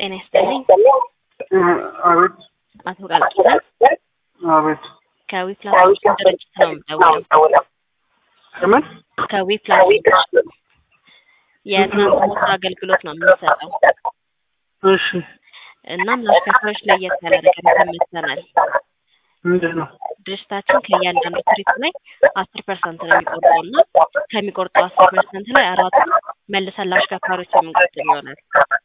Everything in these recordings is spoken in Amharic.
ጤና ይስጥልኝ። አቤት አቶ ቃልኪዳን አቤት ከዊፕላስ ድርጅት ነው የምደውለው። ከምን ከዊፕላስ የትራንስፖርት አገልግሎት ነው የምንሰጠው። እሺ እናም ለአሽከርካሪዎች ለየት ያለ ነገር ይዘን መጥተናል። ምንድን ነው ድርጅታችን ከእያንዳንዱ ትሪፕ ላይ አስር ፐርሰንት ነው የሚቆርጠው እና ከሚቆርጠው አስር ፐርሰንት ላይ አራቱ መልሰን ለአሽከርካሪዎች የምንቆጥብ ይሆናል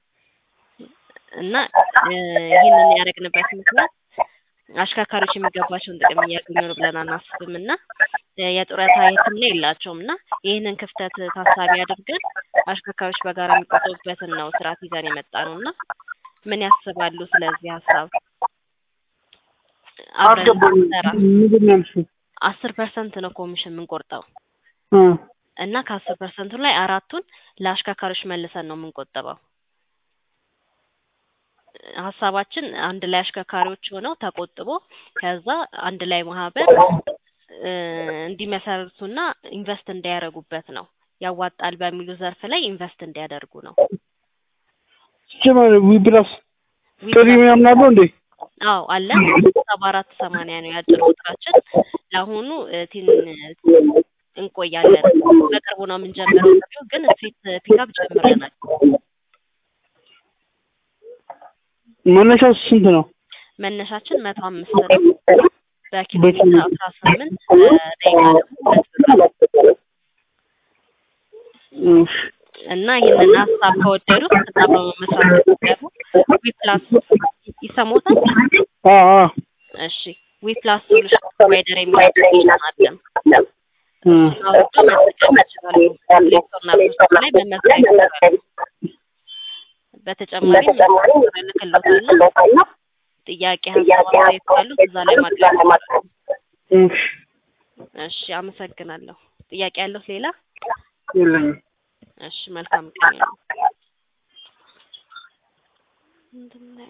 እና እ ይህንን ያደረግንበት ምክንያት አሽከርካሪዎች የሚገባቸውን ጥቅም እያገኙ ነው ብለን አናስብም እና እ የጡረታ ሕክምና የላቸውም እና ይህንን ክፍተት ታሳቢ አድርገን አሽከርካሪዎች በጋራ የሚቆጠቡበትን ነው ስርዓት ይዘን የመጣ ነው እና ምን ያስባሉ ስለዚህ ሀሳብ? አብረን አልገባኝም እንሰራ ምንድን ነው ያልሽው አስር ፐርሰንት ነው ኮሚሽን የምንቆርጠው እ እና ከአስር ፐርሰንቱ ላይ አራቱን ለአሽከርካሪዎች መልሰን ነው የምንቆጥበው። ሀሳባችን አንድ ላይ አሽከርካሪዎች ሆነው ተቆጥቦ ከዛ አንድ ላይ ማህበር እ እንዲመሰርቱና ኢንቨስት እንዲያደርጉበት ነው። ያዋጣል በሚሉ ዘርፍ ላይ ኢንቨስት እንዲያደርጉ ነው። ጀመር ዊፕላስ ጥሪ ምናምን አለው እንዴ አዎ አለን። ሰባ አራት ሰማንያ ነው የአጭር ቁጥራችን። ለአሁኑ እ ቲን እንቆያለን። በቅርቡ ነው የምንጀምረው። ጥሪው ግን ስትሪት ፒካፕ ጀምረናል። መነሻው ስንት ነው መነሻችን መቶ አምስት ነው። በኪሎ ሜትር አስራ ስምንት በደቂቃ ደግሞ ሁለት ብር ነው። እሺ እና ይህንን ሀሳብ ከወደዱት ተጣብረው መስራት ከፈለጉ ዊፕላስ ይሰሙታል። አ አ እሺ ዊፕላስ ሶሉሽን ፕሮቫይደር የሚል አፕሊኬሽን አለን። እ አውርዶ መጠቀም ይችላሉ። ፕሌይ ስቶር እና አፕ ስቶር ላይ መመዝገብ ይችላሉ። በተጨማሪም እልክልዎታለሁ። ጥያቄ፣ ሀሳብ፣ አስተያየት ካሉት እዛ ላይ ማቅረብ ይችላሉ። እሺ እሺ አመሰግናለሁ። ጥያቄ ያለዎት ሌላ? የለኝም እሺ መልካም ቀን ይሁን።